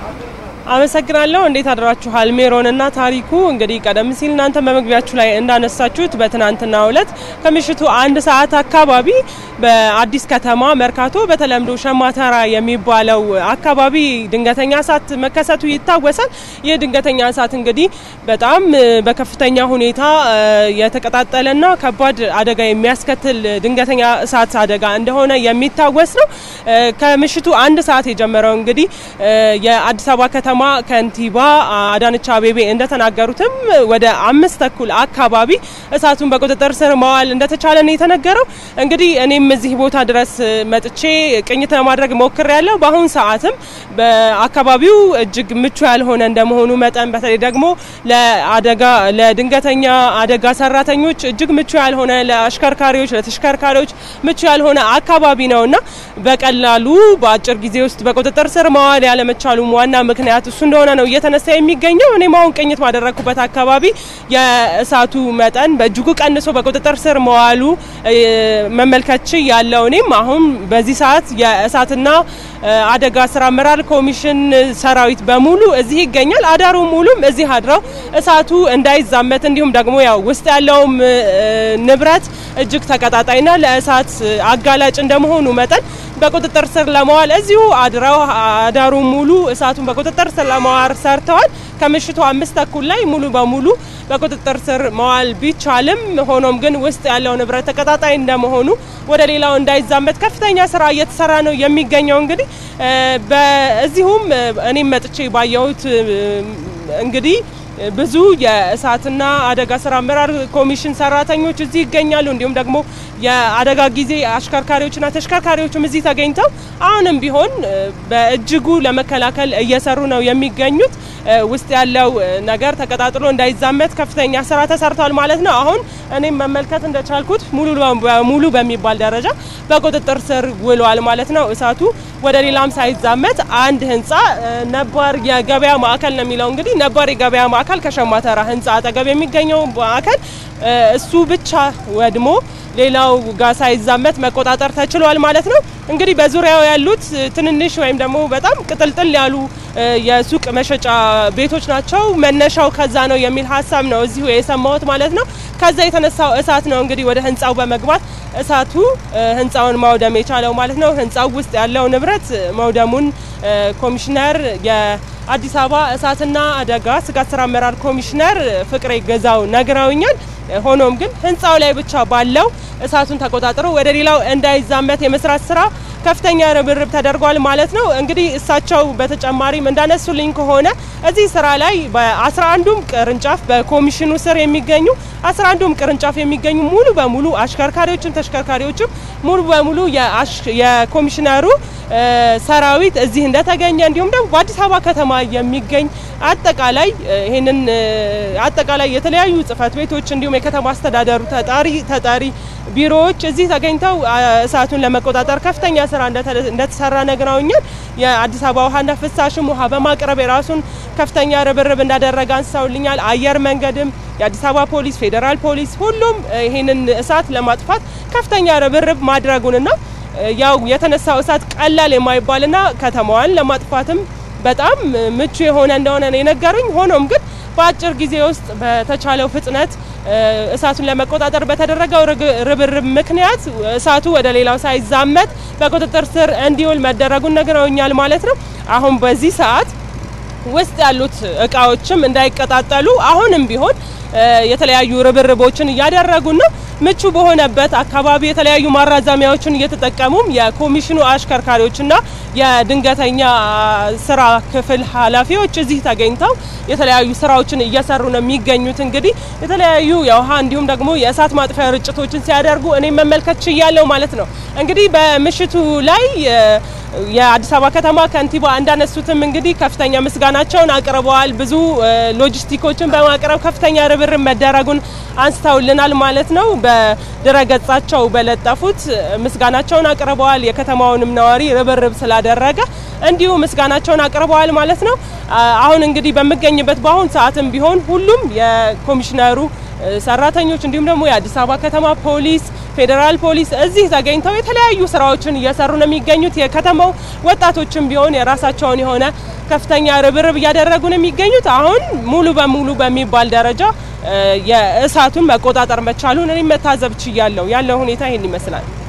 አመሰግናለሁ። እንዴት አድራችኋል? ሜሮንና ታሪኩ እንግዲህ ቀደም ሲል እናንተ በመግቢያችሁ ላይ እንዳነሳችሁት በትናንትናው ዕለት ከምሽቱ አንድ ሰዓት አካባቢ በአዲስ ከተማ መርካቶ በተለምዶ ሸማተራ የሚባለው አካባቢ ድንገተኛ እሳት መከሰቱ ይታወሳል። ይህ ድንገተኛ እሳት እንግዲህ በጣም በከፍተኛ ሁኔታ የተቀጣጠለና ከባድ አደጋ የሚያስከትል ድንገተኛ እሳት አደጋ እንደሆነ የሚታወስ ነው። ከምሽቱ አንድ ሰዓት የጀመረው እንግዲህ የአዲስ አበባ ከተማ ከንቲባ አዳነች አቤቤ እንደተናገሩትም ወደ አምስት ተኩል አካባቢ እሳቱን በቁጥጥር ስር ማዋል እንደተቻለ ነው የተነገረው። እንግዲህ እኔም እዚህ ቦታ ድረስ መጥቼ ቅኝት ለማድረግ ሞክር ያለው በአሁኑ ሰዓትም በአካባቢው እጅግ ምቹ ያልሆነ እንደመሆኑ መጠን በተለይ ደግሞ ለአደጋ ለድንገተኛ አደጋ ሰራተኞች እጅግ ምቹ ያልሆነ ለአሽከርካሪዎች ለተሽከርካሪዎች ምቹ ያልሆነ አካባቢ ነውና በቀላሉ በአጭር ጊዜ ውስጥ በቁጥጥር ስር ማዋል ያለመቻሉም ዋና ምክንያት እሱ እንደሆነ ነው እየተነሳ የሚገኘው። እኔም አሁን ቅኝት ባደረግኩበት አካባቢ የእሳቱ መጠን በእጅጉ ቀንሶ በቁጥጥር ስር መዋሉ መመልከች ያለው እኔም አሁን በዚህ ሰዓት የእሳትና አደጋ ስራ አመራር ኮሚሽን ሰራዊት በሙሉ እዚህ ይገኛል። አዳሩ ሙሉም እዚህ አድረው እሳቱ እንዳይዛመት እንዲሁም ደግሞ ያው ውስጥ ያለውም ንብረት እጅግ ተቀጣጣይና ለእሳት አጋላጭ እንደመሆኑ መጠን በቁጥጥር ስር ለመዋል እዚሁ አድረው አዳሩ ሙሉ እሳቱን በቁጥጥር ስር ለመዋል ሰርተዋል። ከምሽቱ አምስት ተኩል ላይ ሙሉ በሙሉ በቁጥጥር ስር መዋል ቢቻልም ሆኖም ግን ውስጥ ያለው ንብረት ተቀጣጣይ እንደመሆኑ ወደ ሌላው እንዳይዛመት ከፍተኛ ስራ እየተሰራ ነው የሚገኘው። እንግዲህ በዚሁም እኔም መጥቼ ባየሁት እንግዲህ ብዙ የእሳትና አደጋ ስራ አመራር ኮሚሽን ሰራተኞች እዚህ ይገኛሉ። እንዲሁም ደግሞ የአደጋ ጊዜ አሽከርካሪዎችና ተሽከርካሪዎችም እዚህ ተገኝተው አሁንም ቢሆን በእጅጉ ለመከላከል እየሰሩ ነው የሚገኙት። ውስጥ ያለው ነገር ተቀጣጥሎ እንዳይዛመት ከፍተኛ ስራ ተሰርቷል ማለት ነው። አሁን እኔም መመልከት እንደቻልኩት ሙሉ በሙሉ በሚባል ደረጃ በቁጥጥር ስር ውሏል ማለት ነው። እሳቱ ወደ ሌላም ሳይዛመት አንድ ህንፃ ነባር የገበያ ማዕከል ነው የሚለው እንግዲህ ነባር የገበያ ማዕከል ከሸማተራ ህንፃ አጠገብ የሚገኘው ማዕከል እሱ ብቻ ወድሞ ሌላው ጋር ሳይዛመት መቆጣጠር ተችሏል ማለት ነው። እንግዲህ በዙሪያው ያሉት ትንንሽ ወይም ደግሞ በጣም ቅጥልጥል ያሉ የሱቅ መሸጫ ቤቶች ናቸው። መነሻው ከዛ ነው የሚል ሀሳብ ነው እዚሁ የሰማሁት ማለት ነው። ከዛ የተነሳው እሳት ነው እንግዲህ ወደ ህንፃው በመግባት እሳቱ ህንፃውን ማውደም የቻለው ማለት ነው። ህንፃው ውስጥ ያለው ንብረት መውደሙን ኮሚሽነር የአዲስ አበባ እሳትና አደጋ ስጋት ስራ አመራር ኮሚሽነር ፍቅሬ ገዛው ነግረውኛል። ሆኖም ግን ህንፃው ላይ ብቻ ባለው እሳቱን ተቆጣጥሮ ወደ ሌላው እንዳይዛመት የመስራት ስራ ከፍተኛ ርብርብ ተደርጓል ማለት ነው። እንግዲህ እሳቸው በተጨማሪም እንዳነሱልኝ ከሆነ እዚህ ስራ ላይ በአስራ አንዱም ቅርንጫፍ በኮሚሽኑ ስር የሚገኙ አስራ አንዱም ቅርንጫፍ የሚገኙ ሙሉ በሙሉ አሽከርካሪዎችም ተሽከርካሪዎችም ሙሉ በሙሉ የኮሚሽነሩ ሰራዊት እዚህ እንደተገኘ እንዲሁም ደግሞ በአዲስ አበባ ከተማ የሚገኝ አጠቃላይ ይህንን አጠቃላይ የተለያዩ ጽህፈት ቤቶች እንዲሁም የከተማ አስተዳደሩ ተጣሪ ተጠሪ ቢሮዎች እዚህ ተገኝተው እሳቱን ለመቆጣጠር ከፍተኛ ስራ እንደተሰራ ነግረውኛል። የአዲስ አበባ ውሃና ፍሳሽም ውሃ በማቅረብ የራሱን ከፍተኛ ርብርብ እንዳደረገ አንስተውልኛል። አየር መንገድም፣ የአዲስ አበባ ፖሊስ፣ ፌዴራል ፖሊስ ሁሉም ይህንን እሳት ለማጥፋት ከፍተኛ ርብርብ ማድረጉንና ያው የተነሳው እሳት ቀላል የማይባልና ከተማዋን ለማጥፋትም በጣም ምቹ የሆነ እንደሆነ ነው የነገሩኝ። ሆኖም ግን በአጭር ጊዜ ውስጥ በተቻለው ፍጥነት እሳቱን ለመቆጣጠር በተደረገው ርብርብ ምክንያት እሳቱ ወደ ሌላው ሳይዛመት በቁጥጥር ስር እንዲውል መደረጉን ነግረውኛል ማለት ነው። አሁን በዚህ ሰዓት ውስጥ ያሉት እቃዎችም እንዳይቀጣጠሉ አሁንም ቢሆን የተለያዩ ርብርቦችን እያደረጉ ነው። ምቹ በሆነበት አካባቢ የተለያዩ ማራዘሚያዎችን እየተጠቀሙም የኮሚሽኑ አሽከርካሪዎችና የድንገተኛ ስራ ክፍል ኃላፊዎች እዚህ ተገኝተው የተለያዩ ስራዎችን እየሰሩ ነው የሚገኙት። እንግዲህ የተለያዩ የውሃ እንዲሁም ደግሞ የእሳት ማጥፊያ ርጭቶችን ሲያደርጉ እኔ መመልከት ችያለሁ ማለት ነው። እንግዲህ በምሽቱ ላይ የአዲስ አበባ ከተማ ከንቲባ እንዳነሱትም እንግዲህ ከፍተኛ ምስጋናቸውን አቅርበዋል። ብዙ ሎጂስቲኮችን በማቅረብ ከፍተኛ ርብርብ መደረጉን አንስተውልናል ማለት ነው። በድረገጻቸው በለጠፉት ምስጋናቸውን አቅርበዋል። የከተማውንም ነዋሪ ርብርብ ስላደረገ እንዲሁ ምስጋናቸውን አቅርበዋል ማለት ነው። አሁን እንግዲህ በምገኝበት በአሁን ሰዓትም ቢሆን ሁሉም የኮሚሽነሩ ሰራተኞች እንዲሁም ደግሞ የአዲስ አበባ ከተማ ፖሊስ ፌዴራል ፖሊስ እዚህ ተገኝተው የተለያዩ ስራዎችን እየሰሩ ነው የሚገኙት። የከተማው ወጣቶችም ቢሆን የራሳቸውን የሆነ ከፍተኛ ርብርብ እያደረጉ ነው የሚገኙት። አሁን ሙሉ በሙሉ በሚባል ደረጃ የእሳቱን መቆጣጠር መቻሉን እኔ መታዘብ ችያለሁ። ያለው ሁኔታ ይህን ይመስላል።